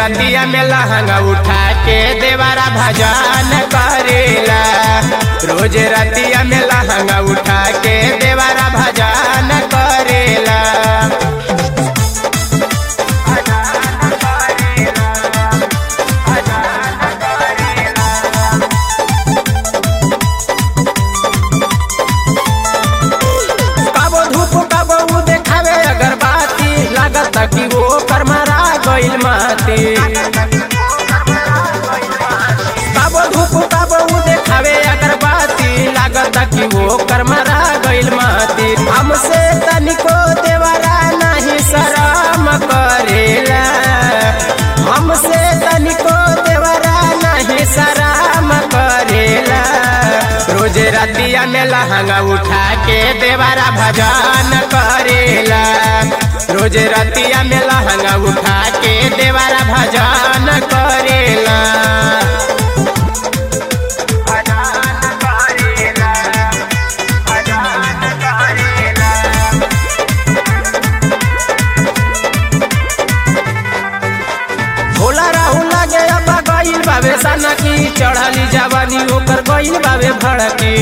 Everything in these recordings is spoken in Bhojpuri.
रतिया में लहंगा उठा के देवारा भजन करेला रोज रतिया में लहंगा उठा के देवारा भजन करेला कबो धूप कबो उ देखावे अगरबाती लागत कि वो करमरा गइल माती कबो धूप कबो उ देखावे अगरबाती लागत कि वो करमरा गइल माती हमसे तनिको देवरा नहीं शरम करेला हमसे तनिको देवरा नहीं शरम करेला रोज रतिया में लहंगा उठा के देवारा भजन करेला रोज रतिया में लहंगा उठा के देवारा भजन करेला भोला राहुल लगे अब गइल बाबे सना की चढ़ली जवानी ओकर गइल बाबे भड़की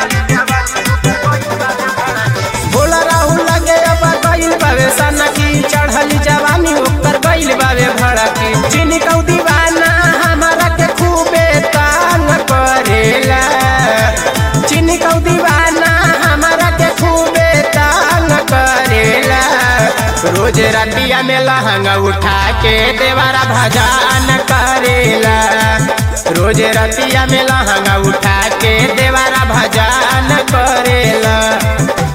भोला राहुल लगे अब गइल बाबे सना की चढ़ली जवानी ओकर गइल बाबे भड़की चिनी कौ दीवाना हमारा के खूबे तंग करेला चिनी कौ दीवाना हमारा के खूबे तंग करेला रोज रतिया में लहंगा उठा के देवारा भजन करेला रोज रतिया में लहंगा उठा के देवारा भजन करेला